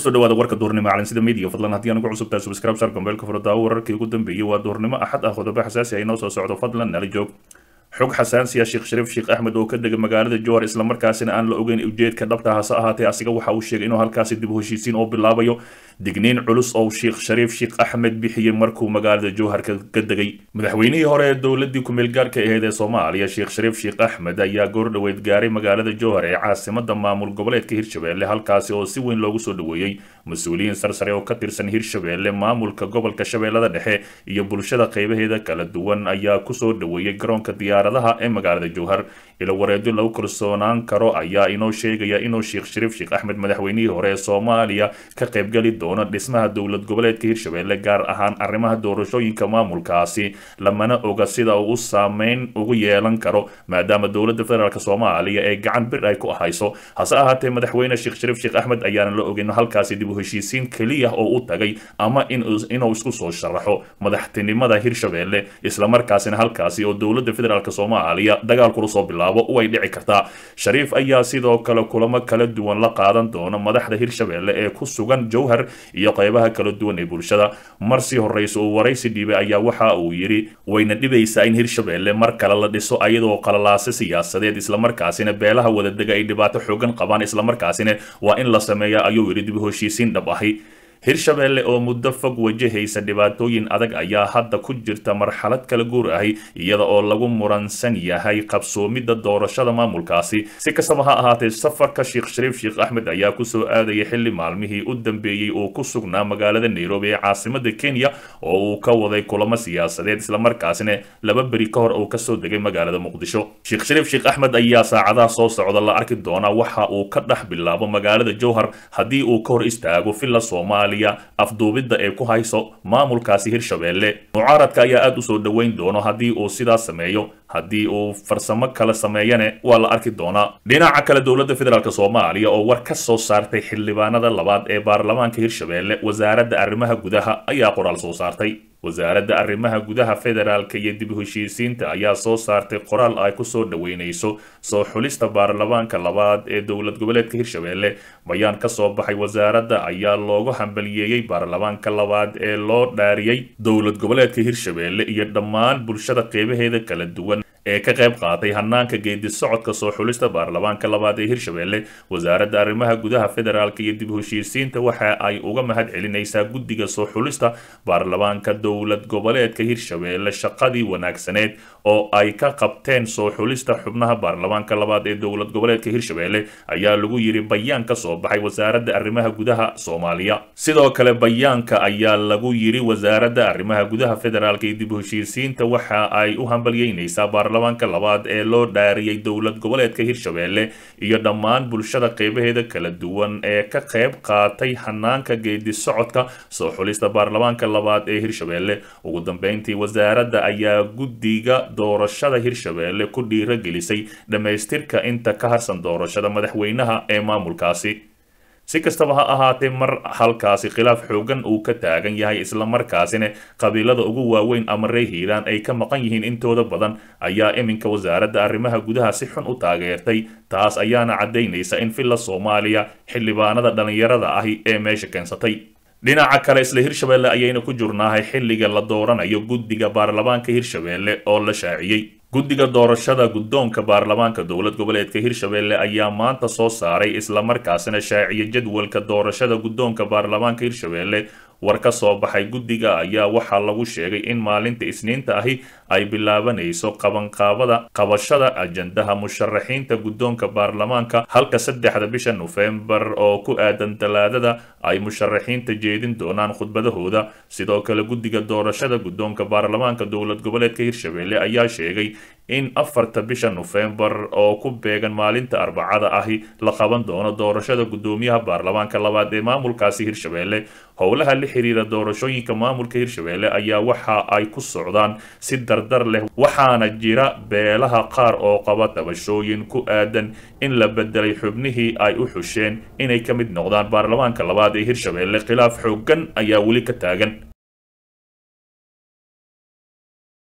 kusoo dhawaada warka duhurnimo calansida media fadlan haddii aan ugu cusubtahay subscribe sar gombeelka furada wararkii ugu dambeeyey waa duhurnimo axad ah qodobo xasaasi ah inoo soo socdo fadlan nala joog xog xasaansiya sheekh shariif sheekh axmed oo ka dega magaalada jowhar islamarkaasina aan la ogeyn ujeedka dhabta hase ahaatee asiga waxa uu sheegay inuu halkaasi dib u heshiisiin oo bilaabayo digniin culus oo sheekh shariif sheekh axmed bixiyey markuu magaalada jowhar ka degay madaxweynihii hore ee dowladii kumeel gaarka ahayd ee soomaaliya sheekh shariif sheekh axmed ayaa goordhoweyd gaaray magaalada jowhar ee caasimada maamul goboleedka hirshabelle halkaasi oo si weyn loogu soo dhaweeyey mas-uuliyiin sarsare oo ka tirsan hirshabelle maamulka gobolka shabeellada dhexe iyo bulshada qeybaheeda kala duwan ayaa kusoo dhaweeyey garoonka diyaaradaha ee magaalada jowhar ilo wareedyo lagu kalsoonaan karo ayaa inoo sheegaya inuu sheekh shariif sheekh axmed madaxweynihii hore ee soomaaliya ka qaybgali doono dhismaha dowlad goboleedka hirshabelle gaar ahaan arrimaha doorashooyinka maamulkaasi lamana oga sida uu u saameyn ugu yeelan karo maadaama dowladda federaalk soomaaliya ee gacan bir ay ku ahayso hase ahaatee madaxweyne sheekh shariif sheekh axmed ayaana la ogeyn halkaasi dib u heshiisiin keliya oo u tagay ama inuu isku soo sharaxo madaxtinimada hirshabelle islamarkaasina halkaasi oo dowladda federaalk soomaaliya dagaal kula soo bilaabo way dhici kartaa shariif ayaa sidoo kale kulamo kala duwan la qaadan doona madaxda hirshabelle ee ku sugan jowhar iyo qeybaha kala duwan ee bulshada marsii horeysa uu waraysi dhiibay ayaa waxa uu yidhi wayna dhibaysaa in hirshabelle mar kale la dhiso ayadoo qalalaase siyaasadeed islamarkaasina beelaha wadadega ay dhibaato xoogan qabaan islamarkaasina waa in la sameeya ayuu yidhi dib u heshiisiin dhab ahi hirshabelle oo muddo fog wajahaysa dhibaatooyin adag ayaa hadda ku jirta marxalad kala guur ahi iyada oo lagu muransan yahay qabsoomidda doorashada maamulkaasi si kastaba ha ahaatee safarka sheekh shariif sheekh axmed ayaa kusoo aadaya xilli maalmihii u dambeeyey oo ku sugnaa magaalada nairobi ee caasimada kenya oo uu ka waday kulamo siyaasadeed islamarkaasina laba beri ka hor uu kasoo degay magaalada muqdisho sheekh shariif sheekh axmed ayaa saacadaha soo socda la arki doonaa waxa uu ka dhex bilaabo magaalada jowhar haddii uu ka hor istaago villa soomaaliya afduubidda ee ku hayso maamulkaasi hirshabelle mucaaradka ayaa aada u soo dhoweyn doono haddii uu sidaas sameeyo haddii uu farsamo kale sameeyane waa la arki doonaa dhinaca kale dowladda federaalk soomaaliya oo war ka soo saartay xildhibaanada labaad ee baarlamaanka hirshabelle wasaaradda arrimaha gudaha ayaa qoraal soo saartay wasaaradda arrimaha gudaha federaalka iyo dib u heshiisiinta ayaa soo saartay qoraal ay kusoo dhaweyneyso soo xulista baarlamaanka labaad ee dowlad goboleedka hirshabelle bayaan ka soo baxay wasaaradda ayaa loogu hambaliyeeyey baarlamaanka labaad ee loo dhaariyey dowlad goboleedka hirshabelle iyo dhammaan bulshada qeybaheeda kala duwan ee ka qayb qaatay hanaanka geedi socodka soo xulista baarlamaanka labaad ee hirshabelle wasaaradda arrimaha gudaha federaalka iyo dib u heshiisiinta waxa ay uga mahad celinaysaa guddiga soo xulista baarlamaanka dowlad goboleedka hirshabelle shaqadii wanaagsaneed oo ay ka qabteen soo xulista xubnaha baarlamaanka labaad ee dowlad goboleedka hirshabelle ayaa lagu yiri bayaan ka soo baxay wasaaradda arrimaha gudaha soomaaliya sidoo kale bayaanka ayaa lagu yiri wasaaradda arrimaha gudaha federaalka iyo dib u heshiisiinta waxa ay u hambalyeynaysaa baarlamaanka labaad ee loo dhaariyey dowlad goboleedka hirshabelle iyo dhammaan bulshada qeybaheeda kala duwan ee ka qayb qaatay hanaanka geedi socodka soo xulista baarlamaanka labaad ee hirshabelle ugu dambeyntii wasaaradda ayaa guddiga doorashada hirshabelle ku dhiiragelisay dhammaystirka inta ka harsan doorashada madaxweynaha ee maamulkaasi si kastaba ha ahaatee mar halkaasi khilaaf xoogan uu ka taagan yahay islamarkaasina qabiilada ugu waaweyn ama ree hiiraan ay ka maqan yihiin intooda badan ayaa iminka wasaaradda arrimaha gudaha si xun u taageertay taas ayaana caddaynaysa in villa soomaaliya xildhibaanada dhallinyarada ahi ee meesha keensatay dhinaca kale isla hirshabelle ayayna ku jurnaahay xilliga la dooranayo guddiga baarlamaanka hirshabelle oo la shaaciyey guddiga doorashada guddoonka baarlamaanka dowlad goboleedka hirshabelle ayaa maanta soo saaray islamarkaasina shaaciyay jadwalka doorashada guddoonka baarlamaanka hirshabelle war ka soo baxay guddiga ayaa waxaa lagu sheegay in maalinta isniinta ahi ay bilaabanayso qabanqaabada qabashada ajandaha musharaxiinta guddoonka baarlamaanka halka saddexda bisha nofembar oo ku aadan talaadada ay musharaxiinta jeedin doonaan khudbadahooda sidoo kale guddiga doorashada guddoonka baarlamaanka dowlad goboleedka hirshabelle ayaa sheegay in afarta bisha nofembar oo ku beegan maalinta arbacada ahi la qaban doono doorashada guddoomiyaha baarlamaanka labaad ee maamulkaasi hirshabelle howlaha la xiriira doorashooyinka maamulka hirshabelle ayaa waxa ay ku socdaan si dardar leh waxaana jira beelaha qaar oo qaba tabashooyin ku aadan in la bedelay xubnihii ay u xusheen inay ka mid noqdaan baarlamaanka labaad ee hirshabelle khilaaf xoogan ayaa weli ka taagan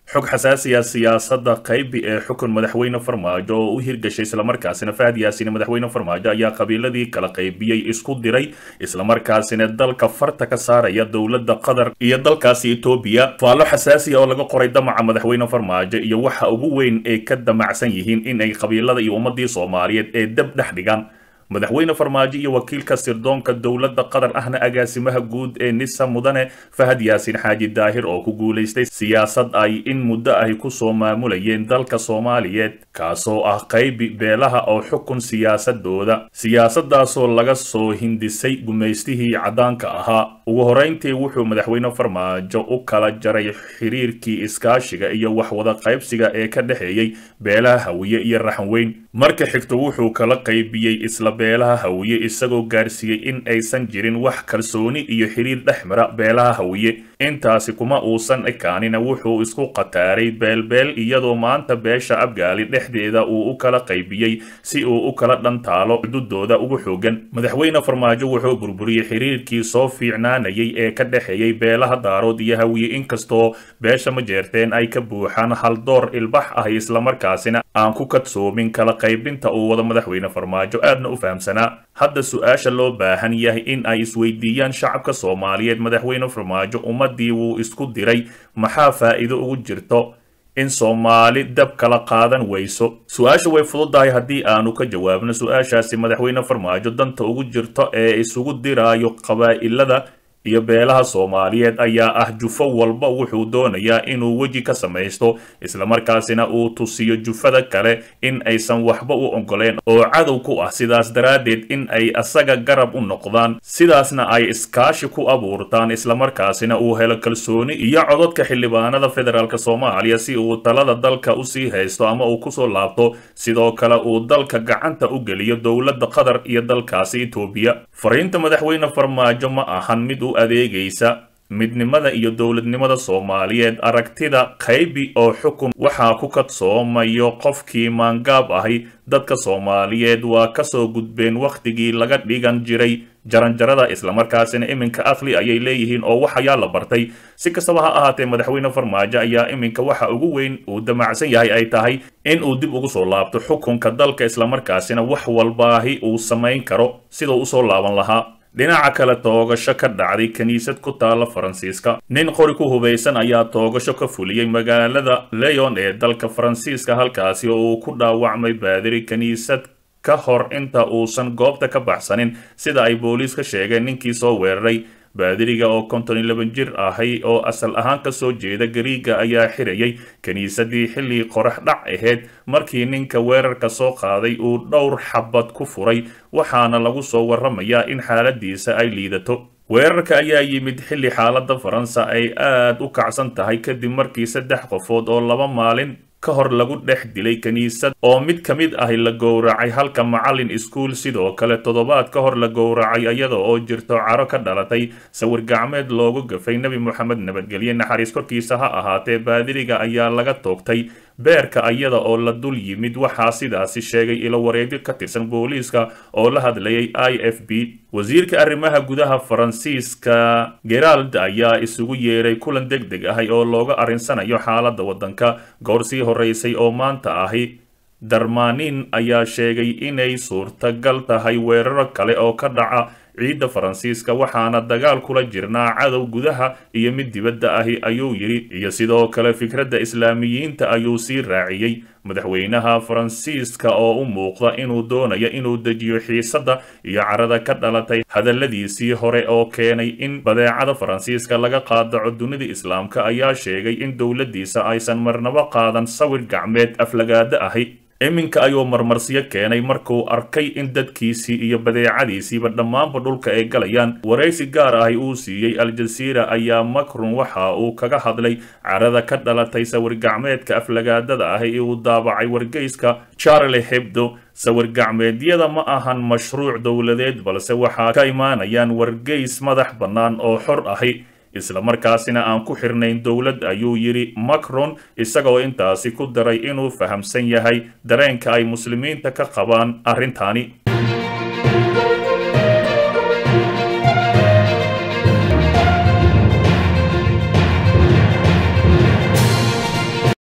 xog xasaasiya siyaasadda qaybi ee xukun madaxweyne farmaajo oo u hirgashay islamarkaasina fahad yaasiin madaxweyne farmaajo ayaa qabiiladii kala qaybiyey isku diray islamarkaasina dalka farta ka saaraya dowladda qatar iyo dalkaasi etoobiya faallo xasaasiya oo laga qoray damaca madaxweyne farmaajo iyo waxa ugu weyn ay ka damacsan yihiin in ay qabiilada iyo ummadii soomaaliyeed ee dab dhex dhigaan madaxweyne farmaajo iyo wakiilka sirdoonka dowladda qatar ahna agaasimaha guud ee nisa mudane fahad yaasiin xaaji daahir oo ku guulaystay siyaasad ay in muddo ahy kusoo maamulayeen dalka soomaaliyeed kaasoo ah qaybi beelaha oo xukun siyaasadooda siyaasadaasoo laga soo hindisay gumaystihii caddaanka ahaa ugu horeyntii wuxuu madaxweyne farmaajo u kala jaray xiriirkii iskaashiga iyo waxwada qaybsiga ee ka dhexeeyey beelaha hawiye iyo raxanweyn marka xigto wuxuu kala qaybiyey isla beelaha hawiye isagoo gaarsiiyey in aysan jirin wax kalsooni iyo xiriir dhex mara beelaha hawiye intaasi kuma uusan ekaanina wuxuu isku qataaray beelbeel iyadoo maanta beesha abgaali dhexdeeda uu u kala qaybiyey si uu u kala dhantaalo xududooda ugu xoogan madaxweyne farmaajo wuxuu burburiyey xiriirkii soo fiicnaanayay ee ka dhexeeyey beelaha daarood iyo hawiye inkastoo beesha majeerteen ay ka buuxaan haldoor ilbax ah islamarkaasina aan ku kadsoomin kala qaybinta uu wada madaxweyne farmaajo aadna u fahamsanaa hadda su-aasha loo baahan yahay in ay isweydiiyaan shacabka soomaaliyeed madaxweyne farmaajo ummadii wuu isku diray maxaa faa'iido ugu jirto in soomaali dab kala qaadan weyso su-aasha way fududahay haddii aanu ka jawaabno su-aashaasi madaxweyne farmaajo danta ugu jirto ee isugu diraayo qabaa'ilada iyo beelaha soomaaliyeed ayaa ah jufo walba wuxuu doonayaa inuu weji ka samaysto islamarkaasina uu tusiyo jufada kale in aysan waxba u ogoleen oo cadow ku ah sidaas daraaddeed in ay asaga garab u noqdaan sidaasna ay iskaashi ku abuurtaan islamarkaasina uu helo kalsooni iyo cododka xildhibaanada federaalk soomaaliya si uu talada dalka usii haysto ama uu kusoo laabto sidoo kale uu dalka gacanta u geliyo dowladda qatar iyo dalkaasi etoobiya fariinta madaxweyne farmaajo ma ahan mid u adeegaysa midnimada iyo dowladnimada soomaaliyeed aragtida qaybi oo xukun waxaa ku kadsoomayo qofkii maangaab ahi dadka soomaaliyeed waa kasoo gudbeen wakhtigii laga dhigan jiray jaranjarada islamarkaasina iminka aqli ayay leeyihiin oo wax ayaa la bartay si kastaba ha ahaatee madaxweyne farmaajo ayaa iminka waxa ugu weyn uu damacsan yahay ay tahay in uu dib ugu soo laabto xukunka dalka islamarkaasina wax walbaahi uu samayn karo siduu usoo laaban lahaa dhinaca kale toogasho ka dhacday kiniisad ku taala faransiiska nin qori ku hubaysan ayaa toogasho ka fuliyey magaalada leon ee dalka faransiiska halkaasi oo uu ku dhaawacmay baadiri kiniisad ka hor inta uusan goobta ka baxsanin sida ay booliiska sheegeen ninkii soo weeraray baadiriga oo konton iyo laban jir ahay oo asal ahaan ka soo jeeda gariiga ayaa xirayay kiniisadii xilli qorax dhac ahayd markii ninka weerarka soo qaaday uu dhowr xabad ku furay waxaana lagu soo warramayaa in xaaladiisa ay liidato weerarka ayaa yimid xilli xaaladda faransa ay aad u kacsan tahay kadib markii saddex qofood oo laba maalin ka hor lagu dhex dilay kiniisad oo mid ka mid ahi la gowracay halka macallin iskuul sidoo kale toddobaad ka hor la gowracay iyada oo jirto caro ka dhalatay sawir gacmeed loogu gafay nebi moxamed nabadgelye naxariis korkiisa ha ahaatee baadiriga ayaa laga toogtay beerka iyada oo la dul yimid waxaa sidaasi sheegay ilo wareegyo ka tirsan booliiska oo la hadlayay i f b wasiirka arrimaha gudaha faransiiska gerald ayaa isugu yeeray kulan deg deg ahi oo looga arrinsanayo xaaladda waddanka goor sii horeysay oo maanta ahi darmanin ayaa sheegay inay suurtagal tahay weeraro kale oo ka dhaca ciidda faransiiska waxaana dagaal kula jirnaa cadow gudaha iyo mid dibadda ahi ayuu yidhi iyo sidoo kale fikradda islaamiyiinta ayuu sii raaciyey madaxweynaha faransiiska oo u muuqda inuu doonayo inuu dejiyo xiisadda iyo carada ka dhalatay hadalladiisii hore oo keenay in badeecada faransiiska laga qaadaco dunida islaamka ayaa sheegay in dowladdiisa aysan marnabo qaadan sawir gacmeed aflagaada ahi iminka ayuu marmarsiyo keenay markuu arkay in dadkiisii iyo badeecadiisiiba dhammaanba dhulka ay galayaan waraysi gaar ahi uu siiyey al-jasiira ayaa macron waxa uu kaga hadlay carada ka dhalatay sawir gacmeedka aflagaadada ahi ee uu daabacay wargeyska charle hebdo sawir gacmeedyada ma ahan mashruuc dowladeed balse waxaa ka imaanayaan wargeys madax bannaan oo xor ahi islamarkaasina aan ku xirnayn dowlad ayuu yidhi macron isagoo intaasi ku daray inuu fahamsan yahay dareenka ay muslimiinta ka qabaan arrintani